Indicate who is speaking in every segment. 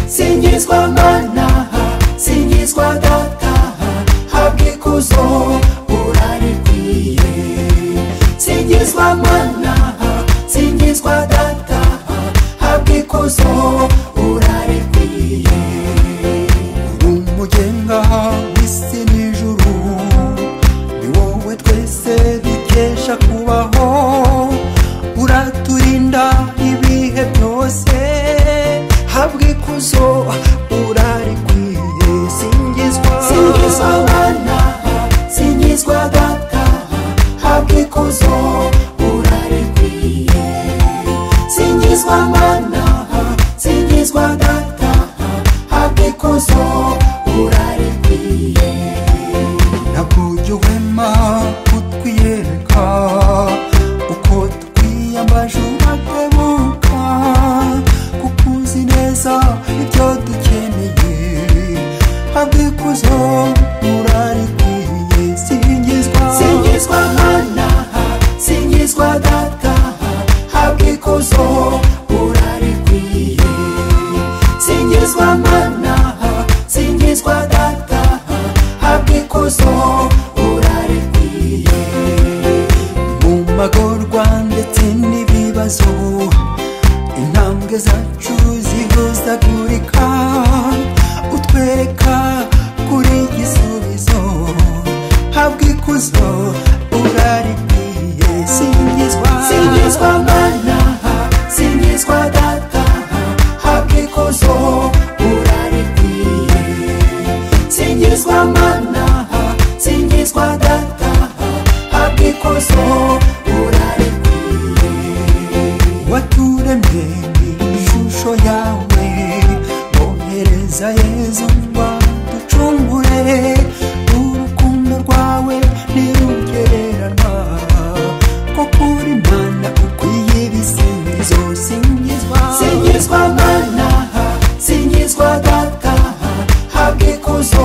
Speaker 1: singizwa mwanaha singizwa dataha habwa ikuzo urarikwiye singizwa mwanaha singizwa dataha habwa ikuzo urarikwiye umugenga w'isi n'ijuru ni wowe twese dukesha kubaho uraturinda ibihe byose habwa ikuzo urarikwiye singizwa singizwa mwanaha singizwa dataha habwa ikuzo urarikwiye singizwa mwanaha singizwa dataha habwa ikuzo urarikwiye nabwo uhema kutwiyereka uko twiyambaje urakebuka kuko uzi neza ibyo dukeneye abwikuzo urarikwiye singizwa singizwa manaha singizwa dataha abwikuzo urarikwiye singizwa manaha singizwa dataha abwikuzo urarikwiye mu magorwa ndetse n'ibibazo intambwe zacu zihuzagurika utwereka kuri igisubizo habwa ikuzo urarikwiye singizwa singizwa manaha singizwa dataha habwa ikuzo urarikwiye singizwa manaha singizwa dataha habwa ikuzo urarikwiye waturemye mu ishusho yawe bohereza yezu ngo aducungure urukundo rwawe ntirugereranywa ko kuri mana ukwiye ibisingizo singizwa singizwa manaha singizwa dataha habwa ikuzo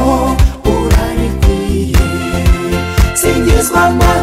Speaker 1: urarikwiye singizwa manaha